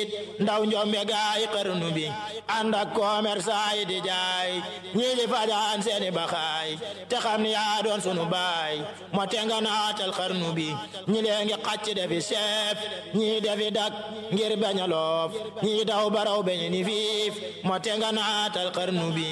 tiit ndaw njombe gaay xarnu bi ànd ak commerçant yi di jaay ñii di fajaan seeni baxaay te xam ni yaa doon sunu baay moo te nga naatal xarnu bi ñi lee ngi xacc defi chef ñii defi dak ngir bañ a loof ñii daw baraw beñ ni fiif moo te nga naatal xarnu bi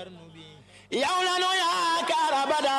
yow la nu yaakaar abada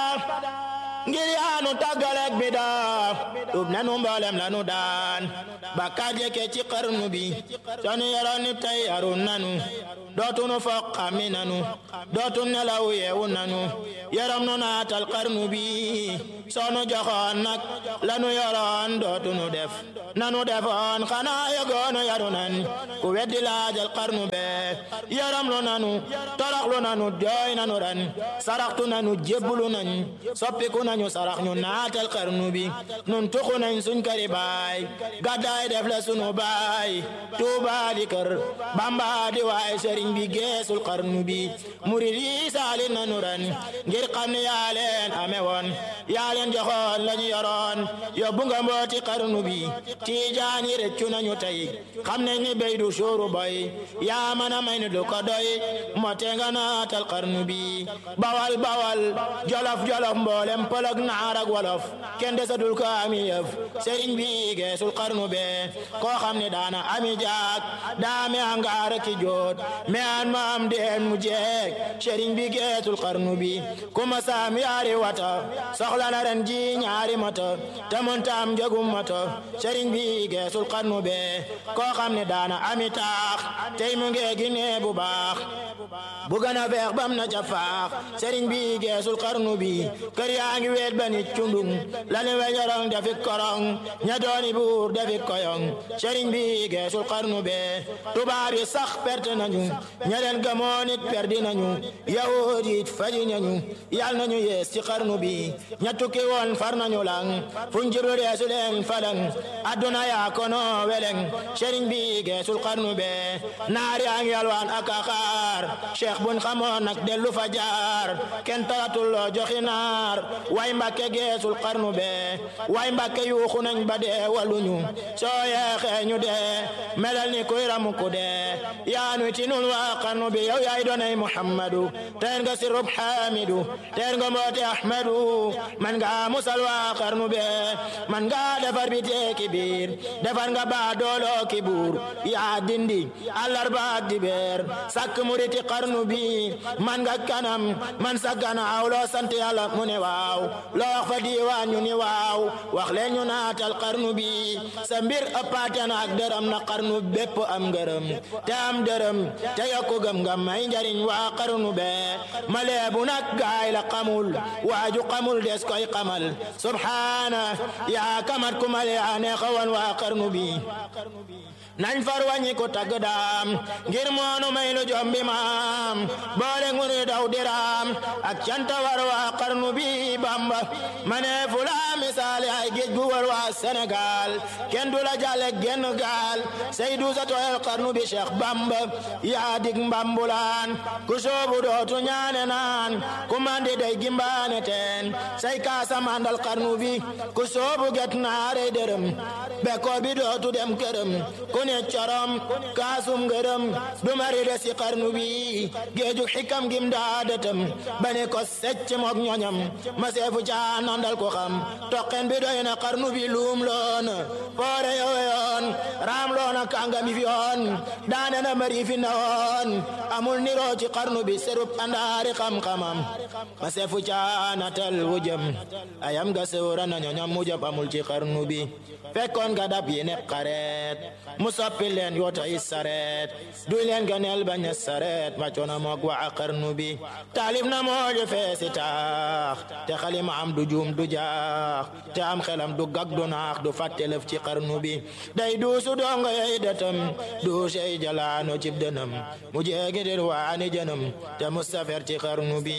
ngir yaanu tàggaleeg bi daa tub nanu mboolem lanu daan bakkaat yekke ci xarnu bi sonu yoroon ni tey yarun nanu dootunu foq xammi nanu dootun nelaw yeewu nanu yaram nu naatal xarnu bi sonu joxoon nag lanu yoroon dootunu def nanu defoon xanaa yegoonu yaru nan ku weddi laajal xarnu bee yaram lu nanu toroxlu nanu jooy nanu ran saraxtu nanu jébbulu nañ soppiku nañu sarax ñu naatal xarnu bi nun tuxu nañ suñ këri baay gàddaay def la sunu baay tuuba di kër bamba di waay sëriñ bi geesul xarnu bi murid yi saali nanu ran ngir xam ne yaa leen ame woon yaa leen joxoon lañu yoroon yóbbu nga mbooti xarnu bi tiijaan yi rëccu nañu tey xam nañ ni béy du suuru boy yaa mën a may ni du ko doy mote nga naatal xarnu bi bawal bawal jolof jolof mboolem pëlëg naar ak wolof kenn desatul ko ami yëf sëriñ bi geesul xarnu be koo xam ne daana ami jaak daame angaar ki joot me an ma am deen mu jeeg sëriñ bi geesul xarnu bi kuma saam yaari wata soxla na ren ji ñaari mata te mun taam jagum mata sëriñ bi geesul xarnu be koo xam ne daana ami taax tey mu ngeegi nee bu baax bu gën a feex bam na ca faax sëriñ bi geesul xarnu bi kër yaa ngi weet ba nit cundung lani weñorong defi korong ña dooni buur defi koyong sëriñ bi geesul xarnu be tubaab yi sax perte nañu ña leen gëmoon it perdi nañu yahud it faji nañu yal nañu yees ci xarnu bi ña tukki woon far nañu lang fuñ jiblu deesu leen falang adduna yaa kono weleng sëriñ bi geesul xarnu be naar yaa ngi yalwaan ak akaar cheikh buñ xamoon nag dellu fa jaar kenn talatul loo joxi naar way mbàkke geesul xarnu be way mbàkke yuuxu nañ ba dee waluñu soo yeexee ñu dee melal ni kuy ramu ku dee yaanu ci nun waa xarnu bi yow yaay doonay muhammadu teen nga sirub xamidu teen nga mboote ahmadu man nga musal waa xarnu be man nga defar bi teeki biir defar nga baa dooloo ki buur yaa dindi àllarba ak dibeer sakk muriti xarnu bi man nga kanam man sa ganaaw loo sant yàlla mu ne waaw loo wax fa diiwaan ñu ni waaw wax leen ñu naatal xarnu bi sa mbir ëppaate na ak dërëm na xarnu bépp am ngërëm te am dërëm te yokku gëm nga may njariñ waa xarnu bee ma leebu nag gaay la xamul waaju xamul des koy xamal subhaana yaa kamat ku male yaa neexawan waa xarnu bi nañ far wàññi ko tagg daam ngir moonu may lu jombi maam boole ngunu daw diraam ak canta war waa xarnu bi bamba mane fula misaale ay géej gu war waa Sénégal kenn du la jàlle genn gaal say du sa tooyal xarnu bi Cheikh Bamba yaa dig mbambulaan ku soobu dootu ñaane naan ku mandi day gimbaane teen say kaasa mandal xarnu bi ku soobu get naarey dërëm bekkoor bi dootu dem këram ku ne corom kaasum ngërëm du mari de si xarnu bi géeju xikam gim daadatam bane ko secc mook ñoñam ma seefu caa nandal ko xam toqen bi doy na xarnu bi luum loona foore yowe yoon raam loona kàngami fi yoon daane na mari fi na woon amul niroo ci xarnu bi serub andaari xam-xamam ma seefu caa natal wujëm ayam ga sewra na ñoñam mujëm amul ci xarnu bi fekkoon nga dab yi ne xareet mu soppi leen yoota yi sareet duy leen ganeel bañ a sareet ma coona moog waa xarnu bi taalif na mooju feesi taax te xalima am du juum du jaax te am xelam du gag du naax du fàtte lëf ci xarnu bi day duusu dongo yey detam duusey jalaano cib dënam mu jeegi dir waani jënam te mustafer ci xarnu bi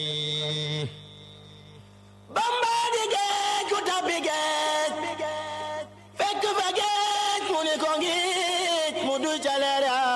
bamba di geej ku tabbi geej fekk fa geej mu ni ko ngiij mu du ca leer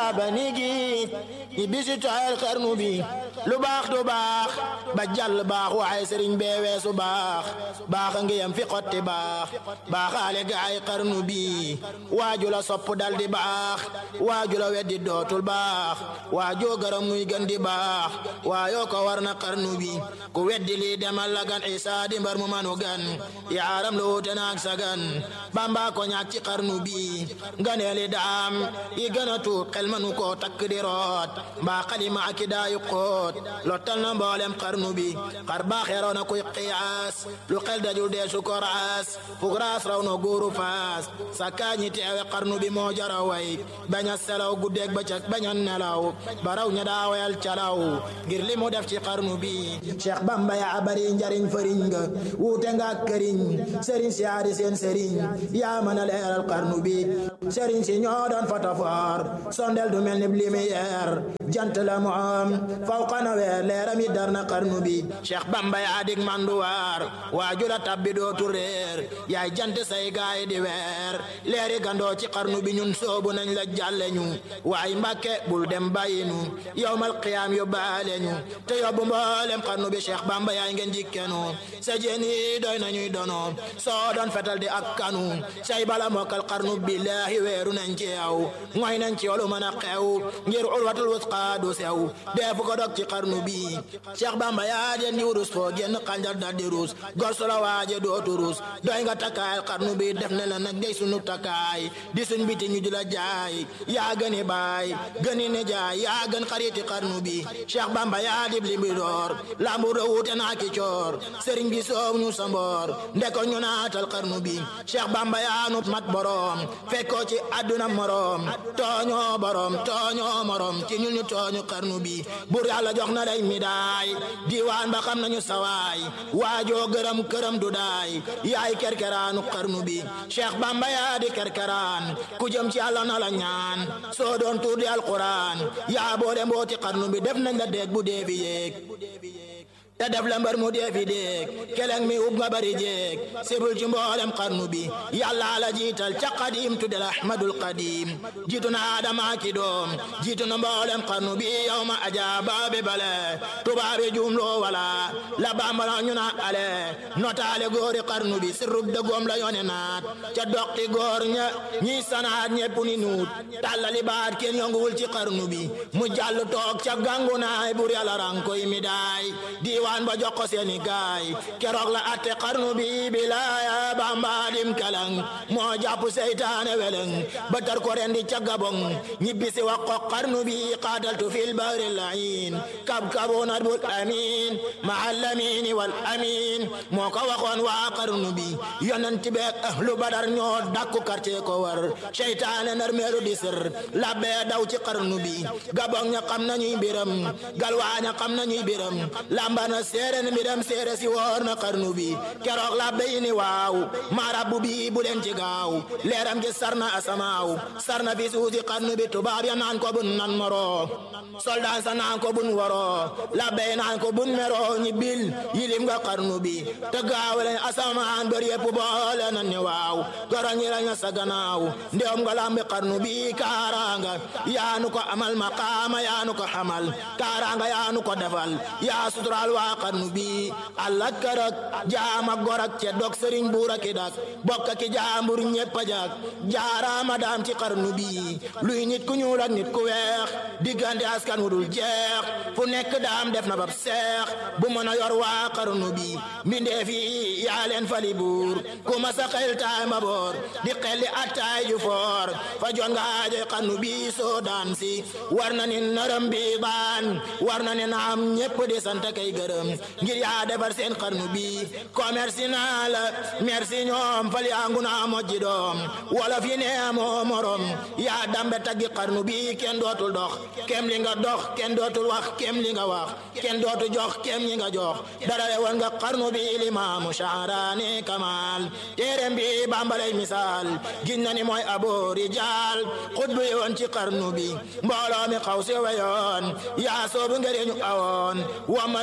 ba nigi ñi bisi tooyal xarnu bi lu baax du baax ba jàll baax waaye sëriñ bee weesu baax baax a ngi yam fi xotti baax baaxaale gaay xarnu bi waaju la sopp dal di baax waaju la weddi dootul baax waajoo garam muy gën di baax waayoo ko war na xarnu bi ku weddi lii demal la gan isa di mbar mu manu gan yaaram lu wuute naag sa gan bamba ko ñaak ci xarnu bi nganeeli daam yi gën a tuut xel manu koo takk di root mbaa xalima aki daayu xoot lottal na mboolem xarnu bi xar baaxeeroo na kuy xiyaas lu xel dajul dee su ko raas fuk raas raw na góoru faas sa kaañi teewe xarnu bi moo jara way bañ a selaw guddeeg bëccëg bañ a nelaw baraw ña daawayal calaw ngir li mu def ci xarnu bi Cheikh Bamba yaa bari njariñ fëriñ nga wuute nga këriñ sëriñ si yaari seen sëriñ yaa mën a leeral xarnu bi sëriñ si ñoo doon fotofoor sondel du mel ni lumière jant la mu am faw xana weer leeram yi dar na xarnu bi Cheikh Bamba yaa dig manduwaar waaju la tabbi dootu réer yaay jant say gaay di weer leeri gandoo ci xarnu bi ñun soobu nañ la jàlle ñu waay mbàkke bul dem bàyyi ñu yowmal qiyaam yóbbaale ñu te yóbbu mboolem xarnu bi Cheikh Bamba yaay ngeen jikkenu sa jeen yi doy nañuy dono soo doon fetal di ak kanu say bala mokkal xarnu billaahi weeru nañ ci yow ngoy nañ ci yow lu mën a xew ngir ulwatul wusqa du sew deefu ko dog ci xarnu bi Cheikh Bamba yaa den di wurus foo génn xanjar dal di ruus gor su la waaje dootu ruus doy nga takkaay xarnu bi def ne la nag ngay sunu takkaay di suñ biti ñu di la jaay yaa gëni baay gëni ne jaay yaa gën xariti xarnu bi Cheikh Bamba yaa dib li bi door lambu do wuute naa ki coor sëriñ bi soow ñu sa mboor ndeko ñu naatal xarnu bi Cheikh Bamba yaa nu mat borom fekkoo ci àdduna morom tooñoo borom tooñoo morom ci ñun ñu tooñu xarnu bi bur yàlla jox na lay midaay diwaan ba xam nañu sawaay waajoo gërëm këram du daay yaay kerkeraanu xarnu bi Cheikh Bamba yaa di kerkeraan ku jëm ci yàlla na la ñaan soo doon tuur di alquran yaa boole mbooti xarnu bi def nañ la dégg bu dee fi yéeg te def la mbar mu dee fi déeg keleng mi ub nga bari jéeg sibul ci mboolem xarnu bi yàlla la jiital ca qadim tuddel ahmadul qadim jiitu na adama ki doom jiitu na mboolem xarnu bi yow ma ajaaba bi bale tubaabi jumloo wala la bambala ñu na ale notaale góori xarnu bi sirrub dëggoom la yone naat ca doqi góor ña ñi sanaat ñepp ni nuut tàllali baat kenn yonguwul ci xarnu bi mu jàll toog ca gangu naay bur yàlla rankoy mi daay diwaan ba jox ko seeni gaay keroog la atte xarnu bi bilaaya bamba dim kalang moo jàpp seytaane weleng ba tar ko rendi ca gabong ñibbisi wax ko xarnu bi qaataltu fil bahri layin kab kabunat bul amin ma allamini wal amin moo ko waxoon waa xarnu bi yonent beek ahlu badar ñoo dakku quartier ko war seytaane nar meelu di sër labbee daw ci xarnu bi gabong ña xam nañuy mbiram galwaa ña xam nañuy mbiram lambana séere ni mbiram séere si woor na xarnu bi keroog labbe yi ni waaw maa rabbu bi bu leen ci gaaw leeram gi sarna asamaaw sarna fi suusi xarnu bi tubaab ya naan ko bun nan moro soldat sa naan ko bun waro labbe yi naan ko bun mero ñi bil yilim nga xarnu bi te gaaw leen asamaan bër yépp boole nan ni waaw goro ñi la ña sa gannaaw ndewam nga lambi xarnu bi kaaranga yaanu ko amal maqaama yaanu ko xamal kaaranga yaanu ko defal yaa sutural waa xarnu bi allah karak jaama gorak ce dog sëriñ buura ki dak bokka ki jaambur ñépp a jak jaaraama daam ci xarnu bi luy nit ku ñuul ak nit ku weex diggante askan wu dul jeex fu nekk daam def na bab seex bu mën a yor waa xarnu bi mbindee fi yaa leen fali buur ku ma sa xel taay ma boor di xelli attaay ju foor fa jon nga aajoy xarnu bi soo daan si war na ni nërëm bi baan war na ni naam ñépp di sant kay gërëm ngir yaa defar seen xarnu bi commerce naa la merci ñoom fal yaa ngu naa mojji doom wolof yi nee moo morom yaa dambe taggi xarnu bi kenn dootul dox kem li nga dox kenn dootul wax kem li nga wax kenn dootul jox kem li nga jox dara woon nga xarnu bi limaamu shaaraani kamal téereem bi bambalay misaal gin na ni mooy abo rijaal xutbu yoon ci xarnu bi mbooloo mi xaw si weyoon yaa soobu ngëriñu awoon waman nguru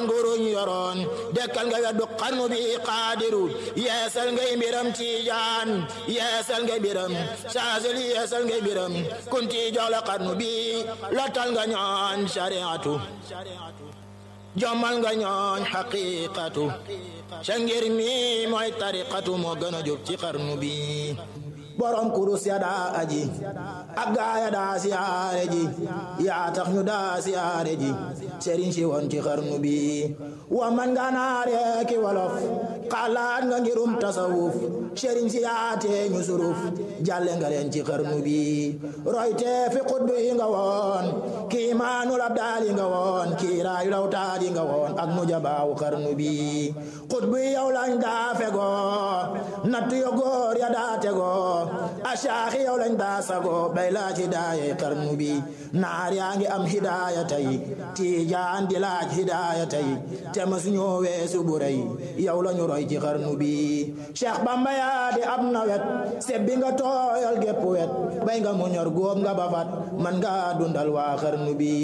ñu yoroon dekkal nga weddu xarnu bi qaadiru yeesal ngay mbiram tiijaan yeesal ngay mbiram saasali yeesal ngay mbiram kunti jox la xarnu bi lottal nga ñooñ shariatu jommal nga ñooñ xaqiqatu ca ngir mi mooy tariqatu moo gën a jóg ci xarnu bi borom kurus ya daa aji ak gaaya daa siyaare ji yaa tax ñu daa siyaare ji sëriñ si woon ci xarnu bi wa man nga naare ki wolof xalaat nga ngirum tasawuf sëriñ si yaatee ñu suruf jàlle nga leen ci xarnu bi royte fi xutbu yi nga woon kii maanul abdaali nga woon kii raayu lawtaadi nga woon ak mu jabaawu xarnu bi xutbu yi yow lañ daa fegoo nattu yo góor ya daa tegoo asaaxi yow lañ daa sago bay laaj hidaaya xarnu bi naar yaa ngi am hidaaya tey tiijaan di laaj hidaaya tey te mas ñoo weesu bu rëy yow la ñu roy ci xarnu bi Cheikh Bamba yaa di ab nawet sebbi nga tooyal gépp wet bay nga mu ñor góob nga bafat man nga dundal waa xarnu bi